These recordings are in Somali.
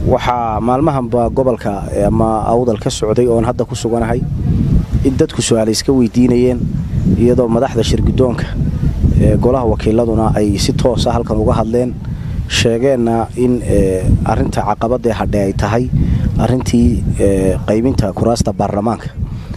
waxaa maalmahanba gobolka ama awdal ka socday oon hadda ku suganahay in dadku su-aal iska weydiinayeen iyadoo madaxda shirgudoonka ee golaha wakiiladuna ay si toosa halkan uga hadleen sheegeenna in arinta caqabadee hadhe ay tahay arintii qaybinta kuraasta baarlamaanka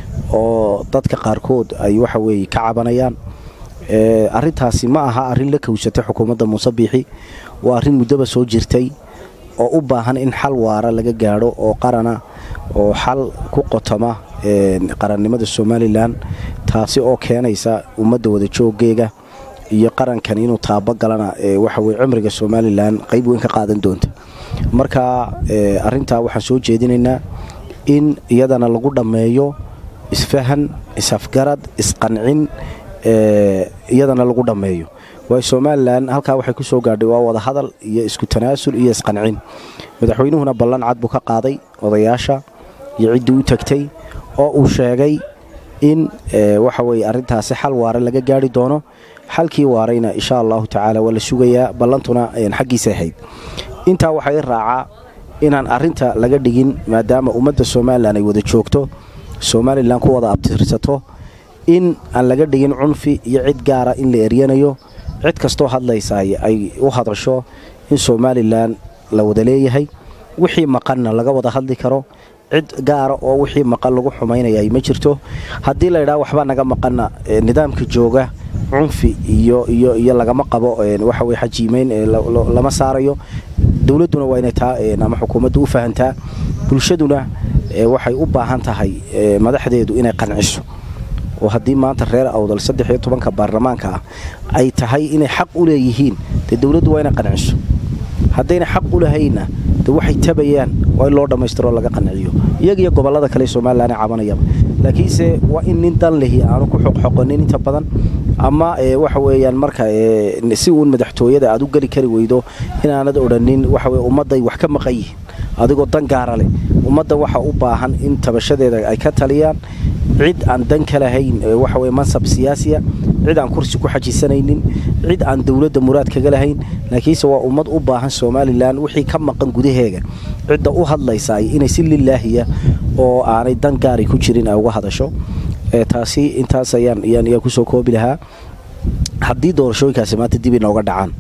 oo dadka qaarkood ay waxa weye ka cabanayaan arintaasi ma aha arin la kowsatay xukuumadda muuse biixi waa arrin muddaba soo jirtay oo u baahan in xal waara laga gaadho oo qarana oo xal ku qotoma qarannimada somalilan taasi oo keenaysa ummadda wada jooggeega iyo qarankan inuu taabagalana waxaweye cimriga somalilan qayb weyn ka qaadan doonta marka arintaa waxaan soo jeedinaynaa in iyadana lagu dhammeeyo isfahan isafgarad isqancin iyadana lagu dhammeeyo waayo somalilan halkaa waxay ku soo gaadhay waa wada hadal iyo isku tanaasul iyo isqancin madaxweynuhuna ballan cad buu ka qaaday odayaasha iyo ciddii u tagtay oo uu sheegay in waxa weye arrintaasi xal waare laga gaari doono xalkii waarayna insha allahu tacaala waa la sugayaa ballantuna xaggiisa ahayd intaa waxaa i raacaa inaan arrinta laga dhigin maadaama ummadda somalilan ay wada joogto somalilan ku wada abtirsato in aan laga dhigin cunfi iyo cid gaara in la eryanayo cid kastoo hadlaysa ay u hadasho in somalilan la wada leeyahay wixii maqanna laga wada hadli karo cid gaara oo wixii maqan lagu xumaynaya ma jirto haddii laydhaa waxba naga maqanna nidaamka jooga cunfi iyo iyo lagama qabo waxawe xajiimeyn lama saarayo dowladduna waa inay taa ama xukuumaddu u fahantaa bulshaduna waxay u baahan tahay madaxdeedu inay qanciso oo haddii maanta reer awdal saddex iyo tobanka baarlamaanka ah ay tahay inay xaq u leeyihiin dee dowladdu waa inay qanciso haddayna xaq u lahaynna de waxay tabayaan waa in loo dhammaystiroo laga qanciyo iyagiyo gobollada kale somalilan cabanayaba laakiinse waa in nin dan lehi aanu ku xoqxoqonin inta badan ama waxa weeyaan marka si uun madaxtooyada aad u geli kari weydo inaanad odhanin waxawe ummadday wax ka maqan yihiin adigoo dan gaara leh ummadda waxa u baahan in tabashadeeda ay ka taliyaan cid aan dan ka lahayn waxaweye mansab siyaasiya cid aan kursi ku xajisanaynin cid aan dowladda muraad kaga lahayn laakiinse waa ummad u baahan somalilan wixii ka maqan gudaheega cidda u hadlaysaay inay si lilaahiya oo aanay dan gaari ku jirin ay uga hadasho taasi intaas ayaan ayaan kusoo koobi lahaa haddii doorashooyinkaasi maanta dib inooga dhacaan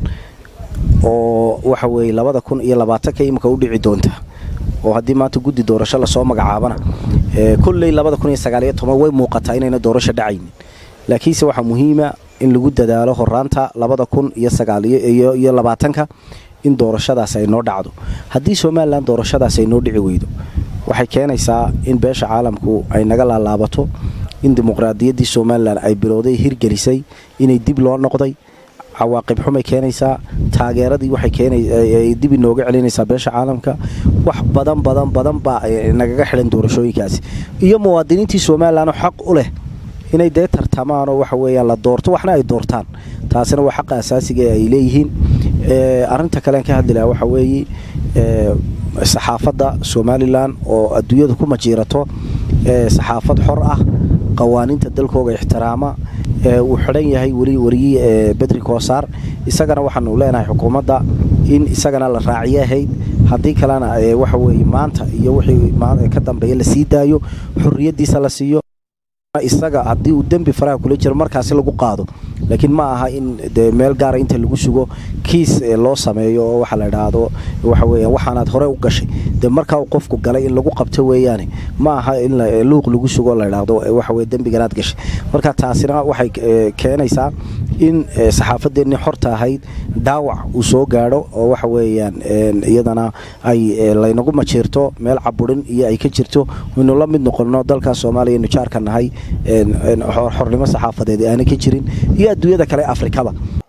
oo waxa weeye labada kun iyo labaatanka imika u dhici doonta oo haddii maanta guddi doorasho lasoo magacaabana kolley labada kun iyo sagaaliyo toban way muuqataa inayna doorasho dhacaynin laakiinse waxaa muhiima in lagu dadaalo horaanta labada kun iyo sagaaliyo labaatanka in doorashadaas ay noo dhacdo haddii somalilan doorashadaas ay noo dhici weydo waxay keenaysaa in beesha caalamku ay naga laalaabato in dimuqraadiyaddii somalilan ay bilowday hirgelisay inay dib loo noqday cawaaqib xumay keenaysaa taageeradii waxay dib inooga celinaysaa beesha caalamka wax badan badan badan baa nagaga xidhan doorashooyinkaasi iyo muwaadiniintii somalilanoo xaq u leh inay dee tartamaanoo waxa weeyaan la doorto waxna ay doortaan taasina waa xaqa asaasiga ee ay leeyihiin arinta kalean ka hadli laha waxaa weeye saxaafadda somalilan oo adduunyada ku majiirato saxaafad xor ah qawaaniinta dalkooga ixtiraama uu xidhan yahay weli wariyii bedri koosaar isagana waxaanu leenahay xukuumadda in isagana la raaciyo ahayd haddii kalena waxa weye maanta iyo wixii ka dambeeya la sii daayo xorriyaddiisa la siiyo isaga haddii uu dembi faraha kula jiro markaasi lagu qaado laakiin ma aha in de meel gaara inta lagu sugo kiis loo sameeyo oo waxa la idhaahdo waxa weya waxaanaad hore u gashay dee markaa uu qofku galay in lagu qabto weeyaane ma aha in luuq lagu sugo la idhaahdo waxaweye dembiganaad gashay marka taasina waxay keenaysaa in saxaafadeennii xorta ahayd dhaawac uu soo gaadho oo waxa weeyaan iyadana ay laynagu majiirto meel caburin iyo ay ka jirto waynu la mid noqonno dalkaas soomaaliya inu jaarka nahay xornimo saxaafadeed aanay ka jirin iyo adduunyada kale afrikaba